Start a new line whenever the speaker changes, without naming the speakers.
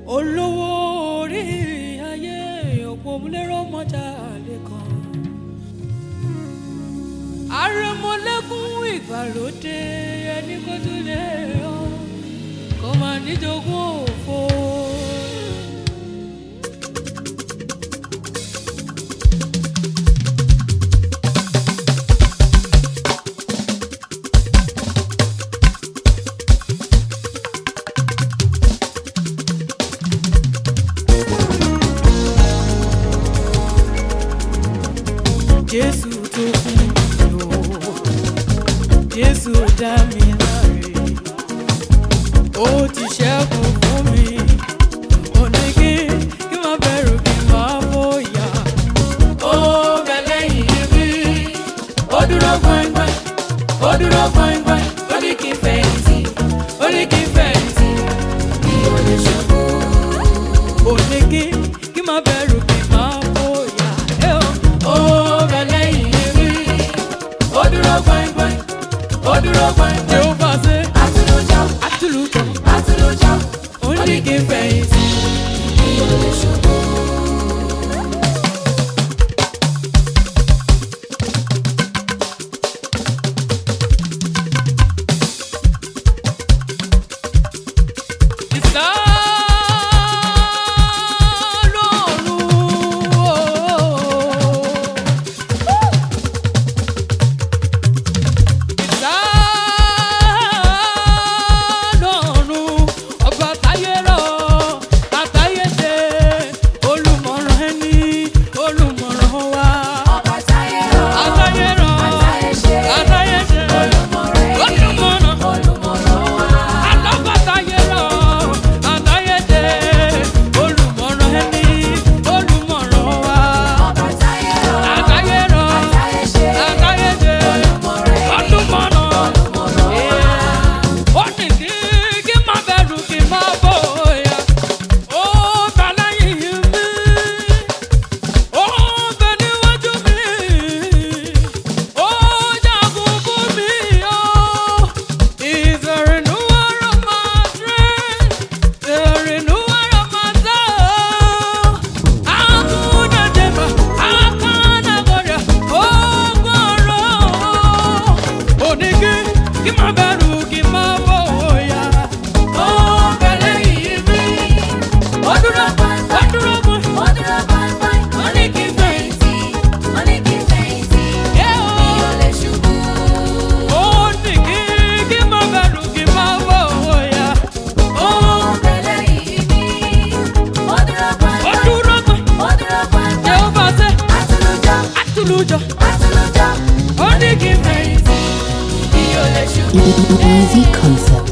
olówó orí ayé òpómúlérò mọ́jà lẹ́kan àrẹ̀mọ́lẹ́kùn ìgbàlódé ẹni kó tún lè yọ kó máa níjogún òfo. jésù tó kún mi o jésù dá mi láre ó ti ṣẹ́gun fún mi ó ní kí kí má bẹ̀rù kí má bóyá ó bẹ lẹ́yìn mi ó dúró gbọ̀ngbọ̀n ó dúró gbọ̀ngbọ̀n ó ní kí n fẹ̀yìntì ó ní kí n fẹ̀yìntì mi ò lè ṣubú ó ní kí kí má bẹ̀rù kí má bóyá ẹ ó ó bẹ lẹ́yìn mi ó dúró gbọ̀ngbọ̀n ó dúró gbọ̀ngbọ̀n tí ó bá ṣe
Àtúlójọ́,
àtúlùkọ́
àtúlójọ́,
ó ní kí n fẹ̀yìntì.
mi ò lè ṣubú. Ọba táyé rọ̀, àtayé ṣe, olùmọ̀rẹ́ ni, olùmọ̀ràn wa. Ọba táyé rọ̀, àtayé ṣe, olùmọ̀rẹ́ ni, olùmọ̀ràn wa.
ó ní kí kí má bẹ̀rù kí má bóyá ó ta lẹ́yìn mi ó bẹ níwájú mi ó jagun fún mi ó is a renewal of my strength a renewal of my soul akuna jeba akana goria ó gbọ́rọ̀ ó ní kí kí má bẹ̀rù kí má bóyá ó bẹ lẹ́yìn mi ó dúró ó dúró mú.
Ó dúró gbọ̀ngbọ̀n, ó ní kí n fẹ̀yìntì, ó ní kí n fẹ̀yìntì, mi ò lè ṣubú.
Ó ní kí kí má bẹ̀rù kí má bóyá ó
Ó bẹ lẹ́yìn mi, ó dúró
ó
gbọ̀ngbọ̀n,
dúró mú.
ó dúró gbọ̀ngbọ̀n.
Jehova ṣe
Àtúlójọ́,
àtúlùjọ
àtúlójọ́,
ó ní kí n fẹ̀yìntì.
mi ò lè ṣubú.
Easy concept.